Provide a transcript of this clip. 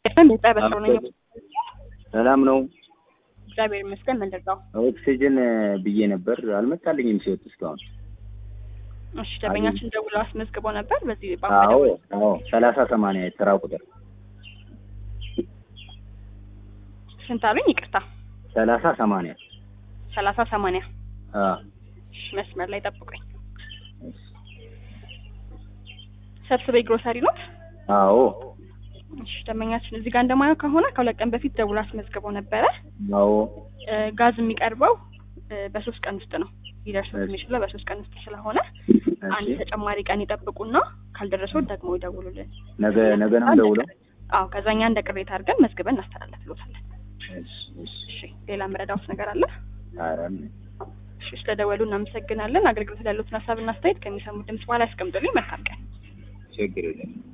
በስሮ ነኝ። ሰላም ነው። እግዚአብሔር ይመስገን። ምንድነው? ኦክሲጅን ብዬ ነበር አልመጣልኝም ሲወጥ እስካሁን። እሺ ደንበኛችን ደውለው አስመዝግቦ ነበር በዚህ አዎ አዎ ሰላሳ ሰማንያ የተራ ቁጥር ስንት አሉኝ? ይቅርታ ሰላሳ ሰማንያ ሰላሳ ሰማንያ አ እሺ መስመር ላይ ጠብቁኝ። ሰብስቤ ግሮሰሪ ኖት? አዎ እሺ ደንበኛችን እዚህ ጋር እንደማየው ከሆነ ከሁለት ቀን በፊት ደውሎ አስመዝግቦ ነበረ። አዎ እ ጋዝ የሚቀርበው እ በሶስት ቀን ውስጥ ነው ሊደርሱት የሚችለው በሶስት ቀን ውስጥ ስለሆነ አንድ እሺ ተጨማሪ ቀን ይጠብቁና ካልደረሰው ደግሞ ይደውሉልን። ነገ ነገ ነው ደውለው አዎ ከዛኛ እንደ ቅሬታ አድርገን መዝግበን እናስተላልፍሎታለን። እሺ እሺ እሺ ሌላ መረዳውት ነገር አለ? ኧረ እሺ ስለደወሉ እናመሰግናለን። አገልግሎት ላይ ያሉትን ሀሳብና አስተያየት ከሚሰሙ ድምጽ በኋላ ያስቀምጡልኝ። መልካም ቀን። ችግር የለም